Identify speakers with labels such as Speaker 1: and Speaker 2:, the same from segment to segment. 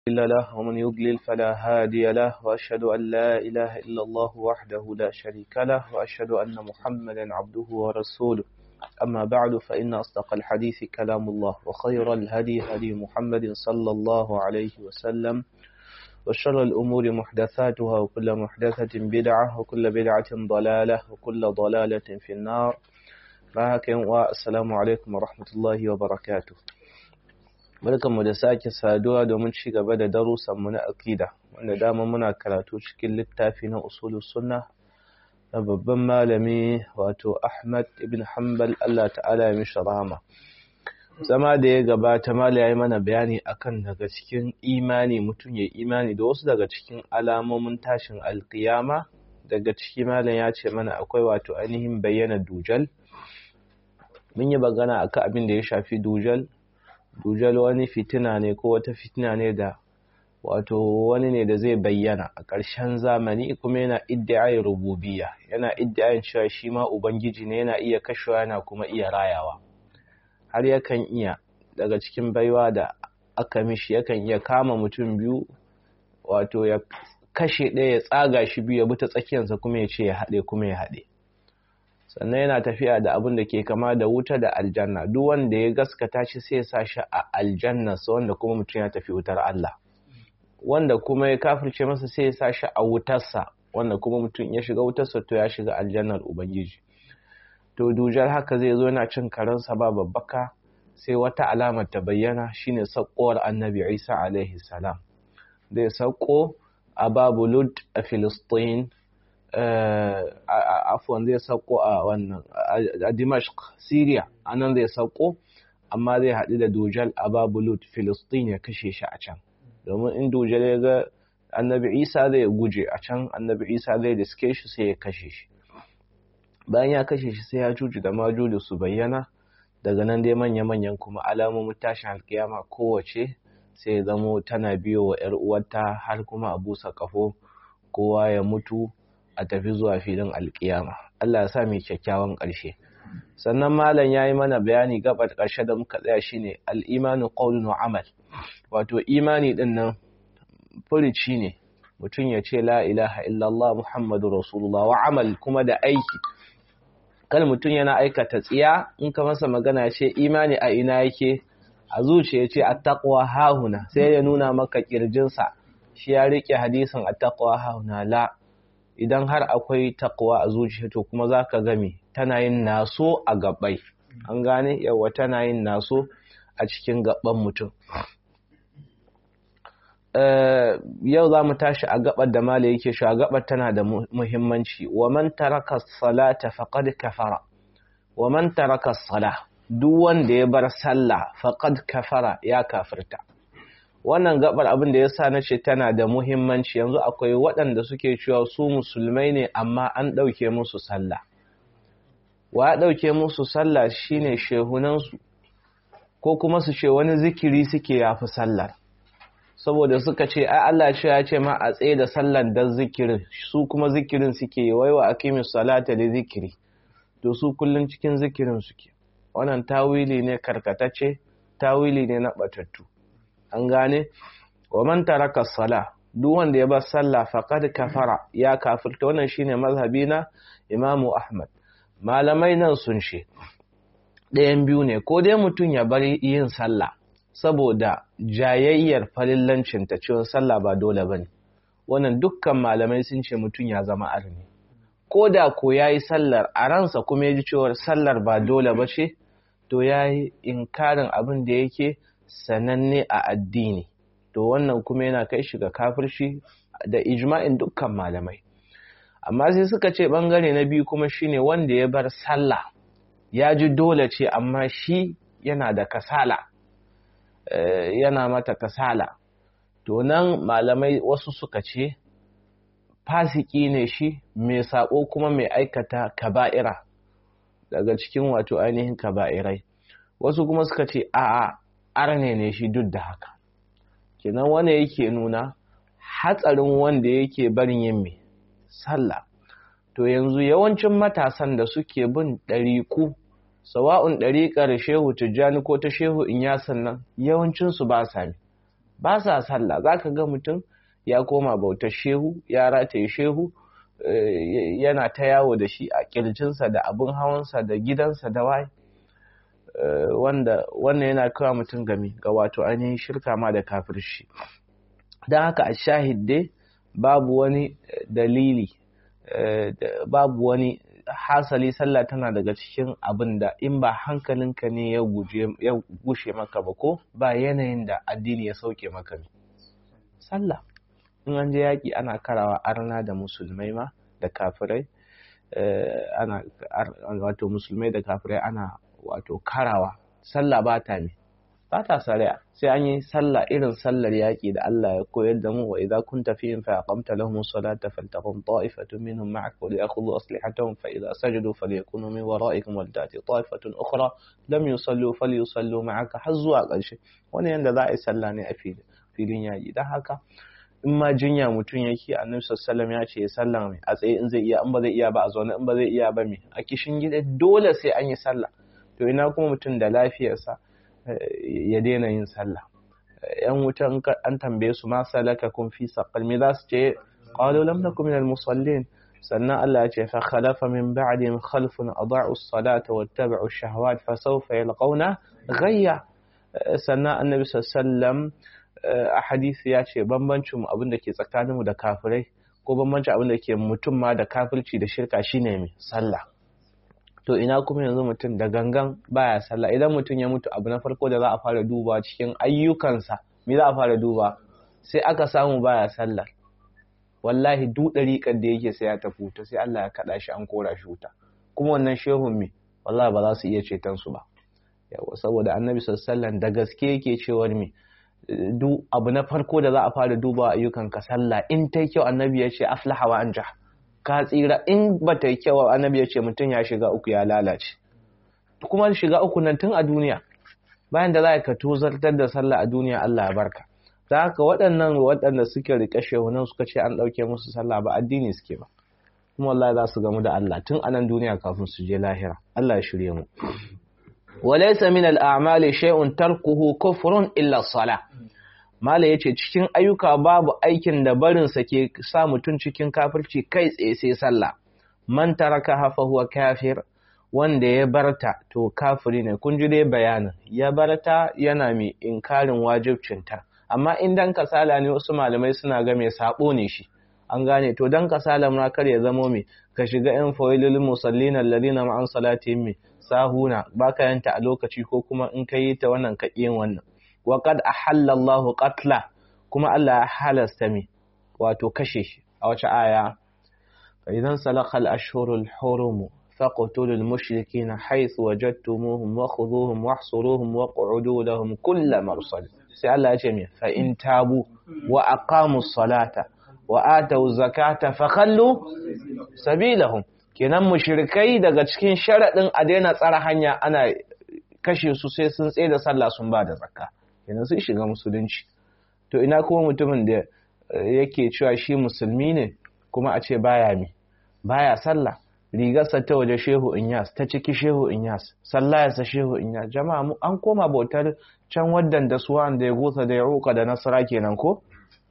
Speaker 1: مضل له ومن يضلل فلا هادي له وأشهد أن لا إله إلا الله وحده لا شريك له وأشهد أن محمدا عبده ورسوله أما بعد فإن أصدق الحديث كلام الله وخير الهدي هدي محمد صلى الله عليه وسلم وشر الأمور محدثاتها وكل محدثة بدعة وكل بدعة ضلالة وكل ضلالة في النار والسلام عليكم ورحمة الله وبركاته Barkanmu da sake saduwa domin ci gaba da darussanmu na akida wanda dama muna karatu cikin littafi na usulus sunna na babban malami wato Ahmad ibn Hanbal Allah ta'ala ya mishi rahama zama da ya gabata mala yayi mana bayani akan daga cikin imani mutum ya imani da wasu daga cikin alamomin tashin alkiyama daga ciki malam ya ce mana akwai wato ainihin bayyana dujal mun yi magana akan abin da ya shafi dujal dujal wani fitina ne ko wata fitina ne da wato wani ne da zai bayyana a ƙarshen zamani kuma yana iddiayin rububiyya yana iddiayin cewa shi ma ubangiji ne yana iya kashewa yana kuma iya rayawa har yakan iya daga cikin baiwa da aka mishi yakan iya kama mutum biyu wato ya kashe ɗaya ya tsaga shi biyu ya bi ta tsakiyarsa kuma ya ce ya haɗe kuma ya haɗe sannan yana tafiya da abin da ke kama da wuta da aljanna duk wanda ya gaskata shi sai ya sa shi a aljanna sa wanda kuma mutum ya tafi wutar Allah wanda kuma ya kafirce masa sai ya sa shi a wutarsa wanda kuma mutum ya shiga wutarsa to ya shiga aljannar ubangiji to dujar haka zai zo yana cin karansa ba babbaka sai wata alamar ta bayyana shine sakkowar annabi Isa alaihi salam zai sakko a babulud a Filistin afwan zai sauko a wannan a Dimashq Syria anan zai sauko amma zai haɗu da Dujal a Babulut Filistin ya kashe shi a can domin in Dujal ya ga Annabi Isa zai guje a can Annabi Isa zai diske shi sai ya kashe shi bayan ya kashe shi sai ya juju da majuju su bayyana daga nan dai manya-manyan kuma alamomin tashin alkiyama kowace sai ya zamo tana biyo wa 'yar uwarta har kuma a busa kafo kowa ya mutu a tafi zuwa filin alkiyama Allah ya sa mai kyakkyawan ƙarshe sannan malam ya yi mana bayani gabar ƙarshe da muka tsaya shine al-imanu qawlun wa amal wato imani din nan furici ne mutum ya ce la ilaha illallah muhammadu rasulullah wa amal kuma da aiki kan mutum yana aikata tsiya in ka masa magana ce imani a ina yake a zuciya ce attaqwa hahuna sai ya nuna maka kirjinsa shi ya rike hadisin attaqwa hahuna la idan har akwai takwa a zuciya to kuma za ka game tana yin naso a gabai an gane yawa tana yin naso a cikin gaban mutum yau za mu tashi a gabar da mala yake shi a gabar tana da muhimmanci wa man taraka salata faqad kafara wa man taraka sala duk wanda ya bar sallah faqad kafara ya kafirta wannan gabar abin da ya sa na ce tana da muhimmanci yanzu akwai waɗanda suke cewa su musulmai ne amma an ɗauke musu sallah wa ya ɗauke musu sallah shine shehunansu ko kuma su ce wani zikiri suke yafi sallar saboda suka ce ai Allah ce ya ce ma a tsaye da sallar dan zikirin su kuma zikirin suke yi waiwa aqimis salata li zikiri to su kullun cikin zikirin suke wannan tawili ne karkatace tawili ne na batattu an gane wa man taraka sala duk wanda ya bar sallah faqad kafara ya kafirta wannan shine mazhabi na Imam Ahmad malamai nan sun ce ɗayan biyu ne ko dai mutum ya bar yin sallah saboda jayayyar falillancin ta cewa sallah ba dole bane wannan dukkan malamai sun ce mutum ya zama arni ko da ko yayi sallar a ransa kuma ya ji cewa sallar ba dole ba ce to yayi inkarin abin da yake sananne a addini to wannan kuma yana kai shi ga kafirci da ijma'in dukkan malamai amma sai suka ce bangare na biyu kuma shine wanda ya bar sallah ya ji dole ce amma shi yana da kasala yana mata kasala to nan malamai wasu suka ce fasiki ne shi mai sako kuma mai aikata kaba'ira daga cikin wato ainihin kaba'irai wasu kuma suka ce a'a arne ne shi duk da haka kenan wanda yake nuna hatsarin wanda yake barin yin mai sallah to yanzu yawancin matasan da suke bin ɗariku sawa'un ɗariƙar shehu tijjani ko ta shehu in yasan nan yawancinsu ba sa ba sa sallah za ka ga mutum ya koma bautar shehu ya rataye shehu yana ta yawo da shi a kirjinsa da abin hawansa da gidansa da waye wanda wannan yana kawo mutum game ga wato ainihin shirka ma da kafirci don haka a shahid dai babu wani dalili babu wani hasali sallah tana daga cikin abin da in ba hankalinka ne ya gushe maka ba ko ba yanayin da addini ya sauke maka ne sallah in an je yaƙi ana karawa arna da musulmai ma da kafirai ana wato musulmai da kafirai ana wato karawa sallah ba ta ne ba ta saraya sai an yi sallah irin sallar yaƙi da Allah ya koyar da mu wa idza kunta fihim fa aqamta lahum salata faltaqum ta'ifatun minhum ma'ak wa liyakhudhu aslihatahum fa idza sajadu falyakunu min wara'ikum wal tati ta'ifatun ukhra lam yusallu falyusallu ma'aka har zuwa ƙarshe wannan yanda za a yi sallah ne a filin yaƙi dan haka in ma jinya mutum yake annabi sallallahu ya ce ya sallah mai a tsaye in zai iya in ba zai iya ba a zaune in ba zai iya ba mai a kishin gida dole sai an yi sallah to ina kuma mutum da lafiyarsa ya daina yin sallah yan wutan an tambaye su ma salaka kun fi saqal me za su ce qalu lam nakum minal musallin sannan Allah ya ce fa khalafa min ba'dihim khalfun adaa'u as-salata wattaba'u ash-shahawat fa sawfa yalqawna ghayya sannan annabi sallallahu a hadisi ya ce bambancin mu abin da ke tsakanin mu da kafirai ko bambancin abin da ke mutum ma da kafirci da shirka shine mai sallah to ina kuma yanzu mutum da gangan baya sallah idan mutum ya mutu abu na farko da za a fara duba cikin ayyukansa me za a fara duba sai aka samu baya sallah wallahi duk dariƙar da yake sai ya tafi wuta sai Allah ya kada shi an kora shi wuta kuma wannan shehun me wallahi ba za su iya ceton su ba yawa saboda annabi sallallahu da gaske yake cewa me duk abu na farko da za a fara duba ayyukan ka sallah in tai kyau annabi ya ce aflaha wa anja ka tsira in ba ta yi kyau annabi ya ce mutum ya shiga uku ya lalace kuma shiga uku nan tun a duniya bayan da za ka tozartar da sallah a duniya Allah ya barka ta haka waɗannan waɗanda suke riƙe shehunan suka ce an ɗauke musu sallah ba addini suke ba kuma wallahi za su gamu da Allah tun a nan duniya kafin su je lahira Allah ya shirye mu walaysa min al-a'mali shay'un tarkuhu kufrun illa salah Mala ya ce cikin ayyuka babu aikin da barinsa ke sa mutum cikin kafirci kai tsaye sai sallah. Man taraka hafa huwa kafir wanda ya barta to kafiri ne kun ji dai bayanin ya barta yana mai inkarin wajibcinta amma in dan kasala ne wasu malamai suna ga mai sabo ne shi an gane to dan kasala ma kar ya zamo mai ka shiga yan fawailul musallin alladhina ma'an salatihim mai sahuna baka yanta a lokaci ko kuma in kai ta wannan ka yin wannan wa qad ahalla Allahu qatla kuma Allah ya halasta mi wato kashe shi a wace aya fa idan salakha al-ashhurul hurum faqtulul mushrikeena haythu wajadtumuhum wa khudhuhum wahsuruhum wa qu'udu lahum kull marsad sai Allah ya ce mi fa in tabu wa aqamus salata wa atau zakata fa khallu sabilahum kenan mushrikai daga cikin sharadin a daina tsara hanya ana kashe su sai sun tsaye da sallah sun ba da zakka kenan sun shiga musulunci to ina kuma mutumin da yake cewa shi musulmi ne kuma a ce baya mi baya sallah rigarsa ta waje shehu inyas ta ciki shehu inyas sallayarsa shehu inyas jama'a mu an koma bautar can waddan da suwan da ya gusa da ya ruka da nasara kenan ko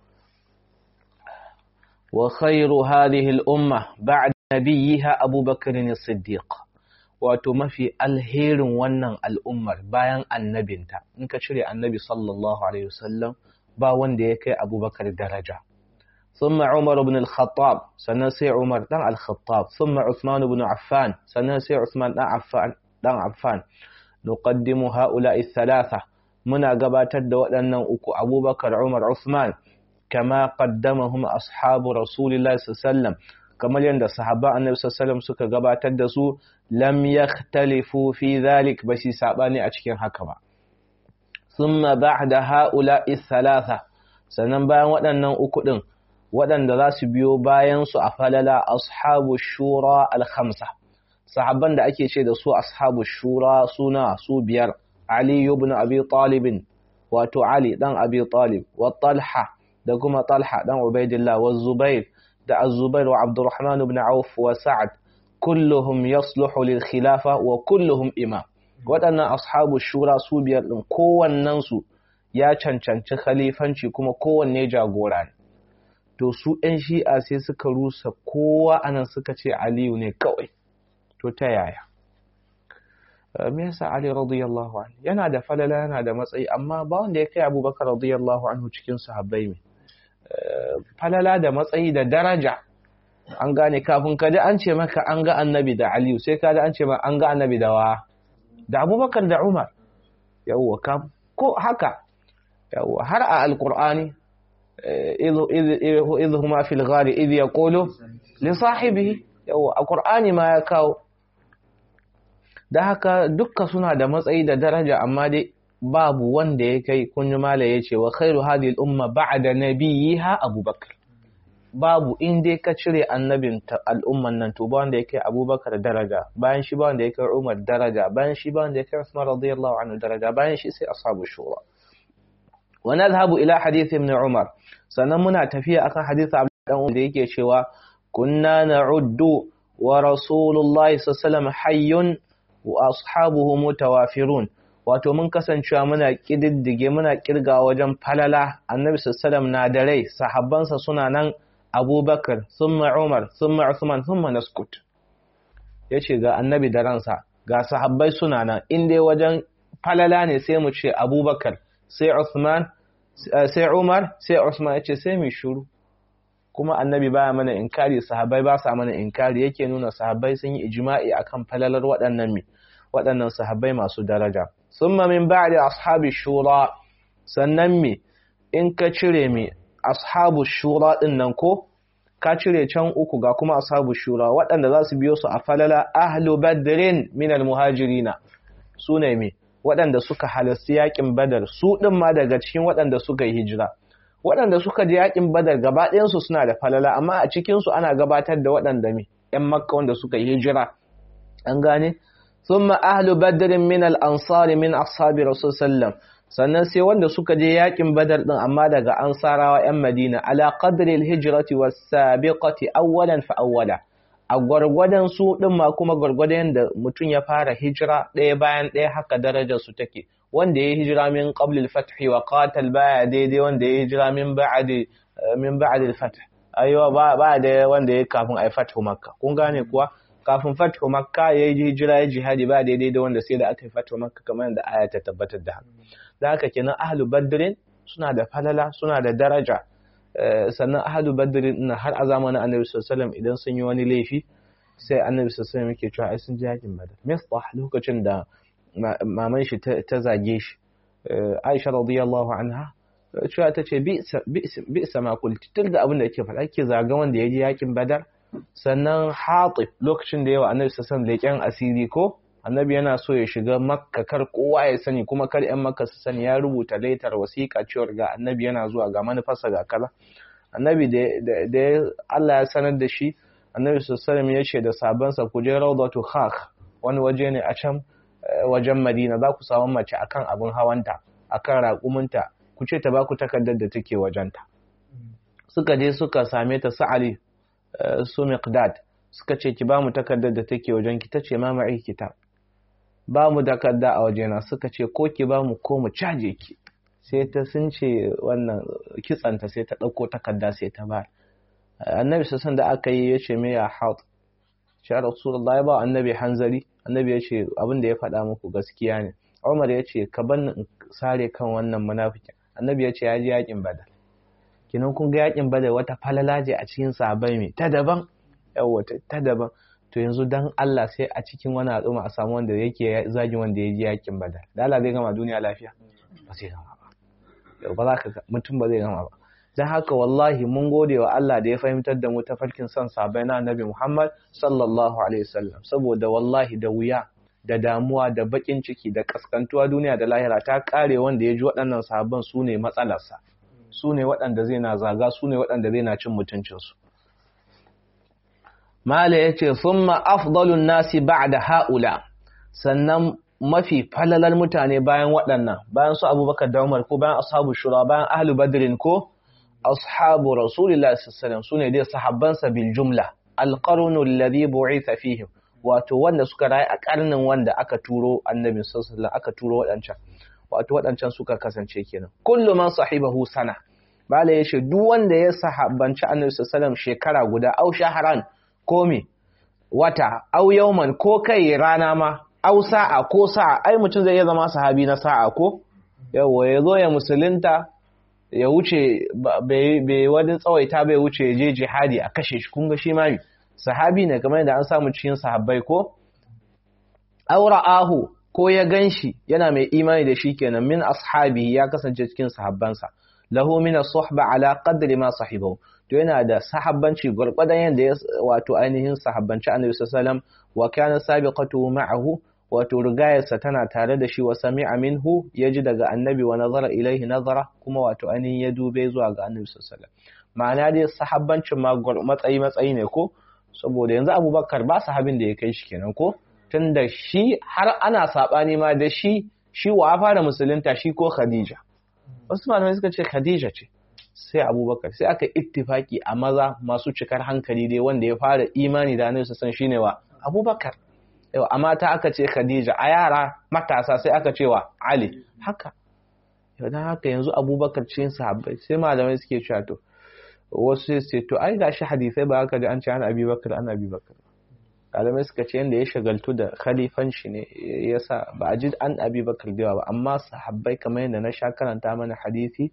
Speaker 1: wa khairu hadhihi al-umma ba'da nabiyha abubakar as-siddiq wato mafi alherin wannan al'ummar bayan annabinta in ka cire annabi sallallahu alaihi wasallam ba wanda ya kai abubakar daraja ثم عمر بن الخطاب سنسي عمر دان الخطاب ثم عثمان بن عفان سنسي عثمان دان عفان دان عفان نقدم هؤلاء الثلاثة منا قباتد ودنا أكو أبو بكر عمر عثمان كما قدمهم أصحاب رسول الله صلى الله عليه وسلم kamar yadda sahaba annabi sallallahu suka gabatar da su lam yakhtalifu fi dhalik ba shi sabani a cikin haka ba thumma ba'da haula'i thalatha sannan bayan waɗannan uku din waɗanda za su biyo bayan su a falala ashabu shura al-khamsa sahabban da ake ce da su ashabu shura suna su biyar ali ibn abi talib wato ali dan abi talib wa talha da kuma talha dan ubaidillah wa zubair da Az-Zubair wa Abdurrahman ibn Auf wa Sa'ad kulluhum yasluhu lil khilafa wa kulluhum imam waɗannan ashabu shura su biyar din kowannen su ya cancanci khalifanci kuma kowanne jagora ne to su ɗan shi'a sai suka rusa kowa anan suka ce aliyu ne kawai to ta yaya me yasa ali radiyallahu anhu yana da falala yana da matsayi amma ba wanda ya kai abubakar radiyallahu anhu cikin sahabbai ne falala da matsayi da daraja an gane kafin ka ji an ce maka an ga annabi da aliyu sai ka ji an ce maka an ga annabi da wa da abubakar da umar yawwa ka ko haka yawwa har a alqur'ani idh huma fil ghari idh yaqulu li sahibihi yawwa a qur'ani ma ya kawo da haka dukka suna da matsayi da daraja amma dai babu wanda ya kai kunyi mala ya ce wa khairu hadhihi al-umma ba'da nabiyha abubakar babu in dai ka cire annabin al'umman nan to ba wanda ya kai abubakar daraja bayan shi ba wanda ya kai umar daraja bayan shi ba wanda ya kai usman radiyallahu anhu daraja bayan shi sai ashabu shura wa nadhhabu ila hadith ibn umar sannan muna tafiya akan hadith abdullah dan da yake cewa kunna na'uddu wa rasulullahi sallallahu alaihi wasallam hayyun wa ashabuhu mutawafirun wato mun kasancewa muna kididdige muna kirga wajen falala annabi sallallahu na da rai sahabbansa suna nan abubakar thumma umar thumma uthman thumma naskut yace ga annabi da ransa ga sahabbai suna nan in dai wajen falala ne sai mu ce abubakar sai uthman sai umar sai usman yace sai mu shuru kuma annabi baya mana inkari sahabbai ba sa mana inkari yake nuna sahabbai sun yi ijma'i akan falalar waɗannan mi waɗannan sahabbai masu daraja summa min ba'di ashabi shura sannan mi in ka cire mi ashabu shura din nan ko ka cire can uku ga kuma ashabu shura waɗanda za su biyo su a falala ahlu badrin min almuhajirina su ne mi waɗanda suka halarci yakin badar su ɗin ma daga cikin waɗanda suka yi hijira waɗanda suka je yakin badar gaba ɗayansu suna da falala amma a cikinsu ana gabatar da waɗanda mi ‘yan makka wanda suka yi hijira an gane thumma ahlu badrin min al-ansari min ashabi rasul sallam sannan sai wanda suka je yakin badar din amma daga ansarawa ‘yan madina ala qadri al-hijrati was-sabiqati awwalan fa awwala a gwargwadon su din ma kuma gwargwadon da mutum ya fara hijira ɗaya bayan ɗaya haka darajar su take wanda ya hijira min qablil fathi wa qatal baya daidai wanda ya hijira min ba'di min ba'di al-fath aiwa ba ba da wanda ya kafin ai fathu makka kun gane kuwa kafin fathu makka ya yi hijira ya jihadi ba daidai da wanda sai da aka yi fathu makka kamar yadda aya ta tabbatar da haka da haka kenan ahlu badrin suna da falala suna da daraja sannan ahlu badrin ina har a zamanin annabi sallallahu alaihi wasallam idan sun yi wani laifi sai annabi sallallahu alaihi wasallam yake cewa ai sun ji yakin badar mistah lokacin da maman shi ta zage shi Aisha radiyallahu anha cewa ta ce bi sama kulti tun da abin da yake faɗa ke zaga wanda ya ji yakin badar sannan hatib lokacin da yawa annabi sassan leƙen asiri ko annabi yana so ya shiga makka kar kowa ya sani kuma kar yan makka su sani ya rubuta laitar wasiƙa cewar ga annabi yana zuwa ga manufarsa ga kaza annabi da Allah ya sanar da shi annabi sassan ya ce da sabansa ku je rawdatu khakh wani waje ne a can wajen Madina za ku samu mace akan abin hawanta akan raƙuminta ku ce ta ba ku takardar da take wajenta suka je suka same ta su Ali su Miqdad suka ce ki ba mu takardar da take wajen ki tace ma ma'i kitab ba mu takarda a wajena suka ce ko ki ba mu ko mu caje ki sai ta sun ce wannan kitsanta sai ta ɗauko takarda sai ta ba annabi sassan da aka yi ya ce me ya haut shi rasulullah ya ba annabi hanzari annabi ya ce abin da ya faɗa muku gaskiya ne umar ya ce ka ban in sare kan wannan munafikin annabi ya ce ya ji yakin badar kinan kun ga yakin badar wata falala ce a cikin sahabbai mai ta daban yawa ta daban to yanzu dan Allah sai a cikin wani al'umma a samu wanda yake zagi wanda ya ji yakin badar da Allah zai gama duniya lafiya ba zai gama ba yau ba za ka mutum ba zai gama ba don haka wallahi mun gode wa Allah da ya fahimtar da mu tafarkin son sabai na annabi Muhammad sallallahu alaihi wasallam saboda wallahi da wuya da damuwa da bakin ciki da kaskantuwa duniya da lahira ta kare wanda ya ji waɗannan sahabban su ne matsalarsa su ne waɗanda zai na zaga su ne waɗanda zai na cin mutuncinsu mala ya ce summa afdalun nasi ba'da ha'ula sannan mafi falalar mutane bayan waɗannan bayan su abubakar da umar ko bayan ashabu shura bayan ahlu badrin ko ashabu rasulillahi sallallahu sune dai sahabbansa bil jumla alqarnu alladhi bu'itha fihim wato wanda suka rayu a karnin wanda aka turo annabi sallallahu aka turo wadancan wato waɗancan suka kasance kenan kullu man sahibahu sana bala yace duk wanda ya sahabbanci annabi sallallahu shekara guda au shahran ko me wata au yawman ko kai rana ma au sa'a ko sa'a ai mutum zai iya zama sahabi na sa'a ko yawa ya zo ya musulunta ya wuce bai wani tsawaita bai wuce ya je jihadi a kashe shi kunga shi ma sahabi ne kamar yadda an samu cikin sahabbai ko aura ahu ko ya ganshi yana mai imani da shi kenan min ashabi ya kasance cikin sahabbansa lahu min as-suhba ala qadri ma sahibahu to yana da sahabbanci gurgurdan yanda ya wato ainihin sahabbanci annabi sallallahu alaihi wasallam wa kana sabiqatu ma'ahu wato rigayarsa tana tare da shi wa sami'a minhu yaji daga annabi wa nazara ilaihi nazara kuma wato ainihin ya dube zuwa ga annabi sallallahu alaihi wasallam ma'ana dai sahabbancin ma matsayi matsayi ne ko saboda yanzu abubakar ba sahabin da ya kai shi kenan ko tun da shi har ana saɓani ma da shi shi wa fara musulunta shi ko khadija wasu malamai suka ce khadija ce sai abubakar sai aka ittifaki a maza masu cikar hankali dai wanda ya fara imani da annabi san shine wa abubakar yau a mata aka ce khadija a yara matasa sai aka ce wa ali haka yau dan haka yanzu abubakar cikin sahabbai sai malamai suke cewa to wasu sai to ai gashi hadisai ba haka da an ce an abubakar an abubakar malamai suka ce yadda ya shagaltu da khalifanci ne yasa ba a ji an abi bakar da ba amma sahabbai kamar yadda na sha karanta mana hadisi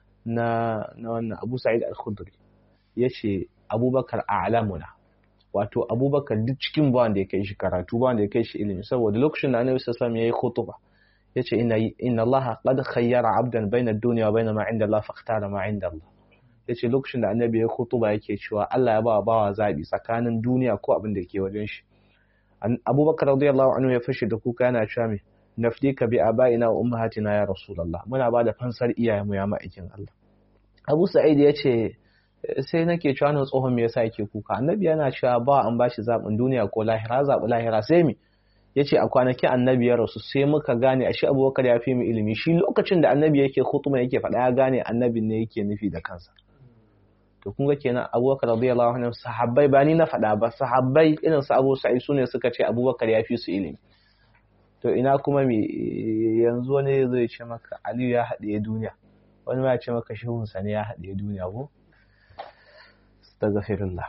Speaker 1: na na wannan abu sa'id al-khudri yace abubakar a'lamuna wato abubakar duk cikin ba wanda ya kai shi karatu ba wanda ya kai shi ilimi saboda lokacin da annabi sallallahu alaihi wasallam yayi khutba yace inna inna allaha qad khayyara 'abdan bayna ad-dunya wa bayna ma 'inda allah fakhtara ma 'inda allah ya ce lokacin da annabi ya kutuba yake cewa Allah ya ba bawa zaɓi tsakanin duniya ko abin da ke wajen shi abubakar radiyallahu anhu ya fashe da kuka yana cewa me nafdika bi abaina wa ummahatina ya rasulullah muna ba da fansar iyayenmu ya ma'aikin Allah Abu Sa'id ya ce sai nake cewa nan tsohon me yasa yake kuka annabi yana cewa ba an bashi zaɓin duniya ko lahira zaɓi lahira sai me yace a kwanakin annabi ya rasu sai muka gane ashe abubakar ya fi mu ilimi shi lokacin da annabi yake khutuma yake faɗa ya gane annabin ne yake nufi da kansa to kun ga kenan abubakar radiyallahu anhu sahabbai ba ni na faɗa ba sahabbai irin su abu sa'id su ne suka ce abubakar ya fi su ilimi to ina kuma me yanzu wani zai ce maka aliyu ya haɗe duniya wani ma ya ce maka shehunsa ne ya haɗe duniya ko astaghfirullah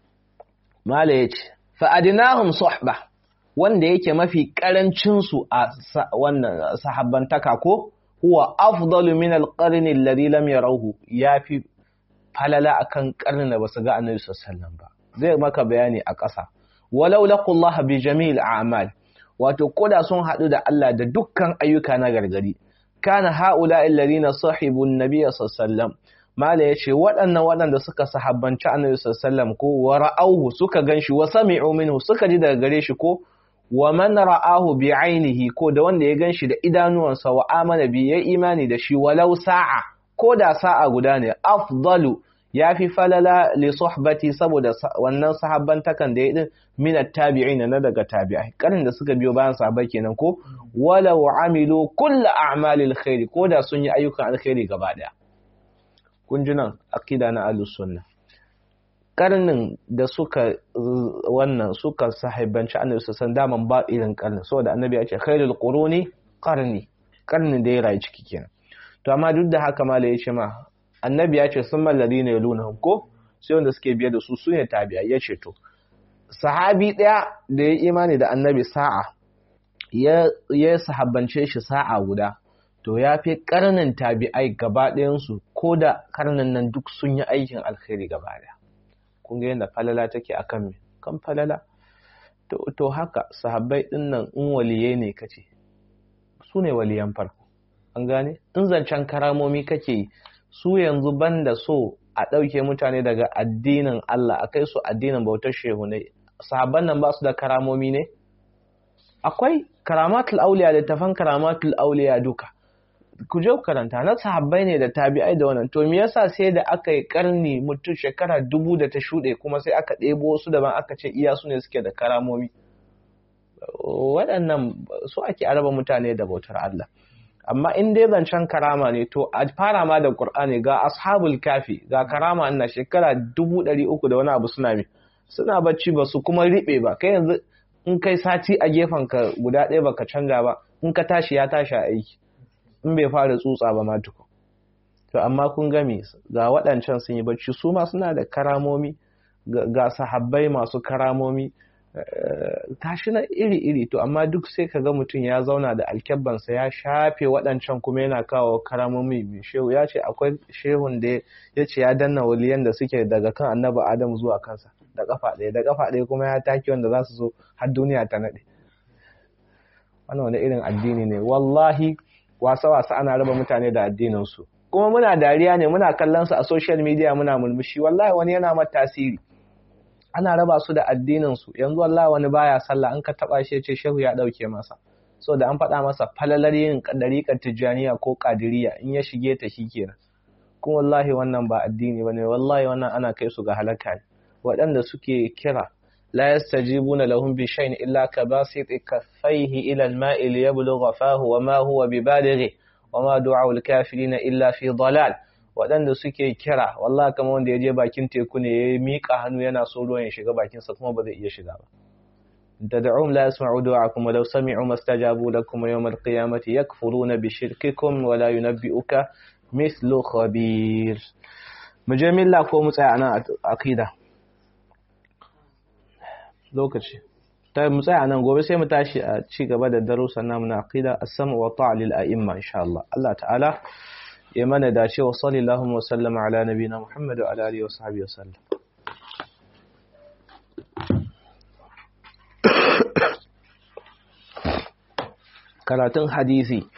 Speaker 1: mala yace fa adnahum suhba wanda yake mafi karancin su a wannan sahabbantaka ko huwa afdalu min alqarni alladhi lam yarawhu yafi falala akan karnin da basu ga annabi sallallahu ba zai maka bayani a ƙasa walau laqullaha bi jamil a'mal wato koda sun hadu da Allah da dukkan ayyuka na gargari kana haula alladhina sahibu an-nabiy sallallahu mala yace waɗannan waɗanda suka sahabbanci annabi sallallahu ko wa ra'awhu suka ganshi wa sami'u minhu suka ji daga gare shi ko wa man ra'ahu bi ainihi ko da wanda ya ganshi da idanuwansa wa amana bi ya imani da shi walau sa'a ko da sa'a guda ne afdalu ya fi falala li suhbati saboda wannan sahabban takan da ya din min at-tabi'ina na daga tabi'ai karin da suka biyo bayan sahabbai kenan ko walau amilu kullu a'malil khairi ko da sun yi ayyukan alkhairi gaba daya kun ji nan aqida na ahlus sunna karnin da suka wannan suka sahibanci annabi san daman ba irin karnin saboda annabi ya ce khairul quruni qarni karnin da ya rayu ciki kenan to amma duk da haka mala ya ce ma annabi ya ce sun mallari ne lunahum ko sai wanda suke biye da su su ne tabi'a ya ce to sahabi ɗaya da ya imani da annabi sa'a ya ya sahabbance shi sa'a guda to ya fi karnin tabi'ai gaba ɗayansu ko da karnin nan duk sun yi aikin alkhairi gaba ɗaya kun ga yadda falala take akan me kan falala to, to haka sahabbai ɗin nan in waliyai ne kace su ne waliyan farko an gane in zancen karamomi kake yi su yanzu banda so a ɗauke mutane daga addinin Allah a kai su addinin bautar shehu ne sahabban nan ba su da karamomi ne akwai karamatul auliya da tafan karamatul auliya duka ku je karanta na sahabbai ne da tabi'ai da wannan to me yasa sai da aka yi karni mutum shekara dubu da ta shuɗe kuma sai aka ɗebo wasu daban aka ce iya su ne suke da karamomi waɗannan su ake araba mutane da bautar Allah amma in dai zancen karama ne to a fara ma da Qur'ani ga ashabul kafi ga karama ina shekara dubu ɗari uku da wani abu suna mi suna bacci ba su kuma riɓe ba kai yanzu in kai sati a gefen ka guda ɗaya baka canja ba in ka tashi ya tashi a aiki in bai fara tsutsa ba ma tukun to amma kun gami ga waɗancan sun yi bacci su ma suna da karamomi ga sahabbai masu karamomi tashi na iri-iri to amma duk sai ka ga mutum ya zauna da alkyabbansa ya shafe waɗancan kuma yana kawo karamomi mai shehu ya ce akwai shehun da ya ce ya danna waliyan da suke daga kan annabi adam zuwa kansa da kafa ɗaya da kafa ɗaya kuma ya take wanda za su zo har duniya ta naɗe wannan wani irin addini ne wallahi wasa-wasa ana raba mutane da addininsu kuma muna dariya ne muna kallon su a social media muna mulmushi wallahi wani yana mata tasiri ana raba su da addinin su yanzu wallahi wani baya sallah an ka taba shi ce shehu ya dauke masa so da an faɗa masa falalar yin dariƙar tijjaniya ko kadiriya in ya shige ta shikenan kuma wallahi wannan ba addini bane wallahi wannan ana kai su ga halaka ne waɗanda suke kira la yastajibuna lahum bi shay'in illa kabasit kaffayhi ila al-ma'i liyablugha fahu wa ma huwa bibalighi wa ma du'a al-kafirin illa fi dalal waɗanda suke kira wallahi kamar wanda ya je bakin teku ne ya miƙa hannu yana so ruwan ya shiga bakinsa kuma ba zai iya shiga ba tad'um la yasma'u du'akum wa law sami'u mastajabu lakum yawm al-qiyamati yakfuruna bi shirkikum wa la yunabbi'uka mithlu khabir mujamilla ko mu tsaya nan aqida lokaci ta mu tsaya nan gobe sai mu tashi a ci gaba da darussan namu na aqida as-sam' wa ta'a lil a'imma insha Allah Allah ta'ala ya mana dace wa sallallahu wa sallama ala nabina Muhammad wa ala alihi wa sahbihi wa sallam karatun hadisi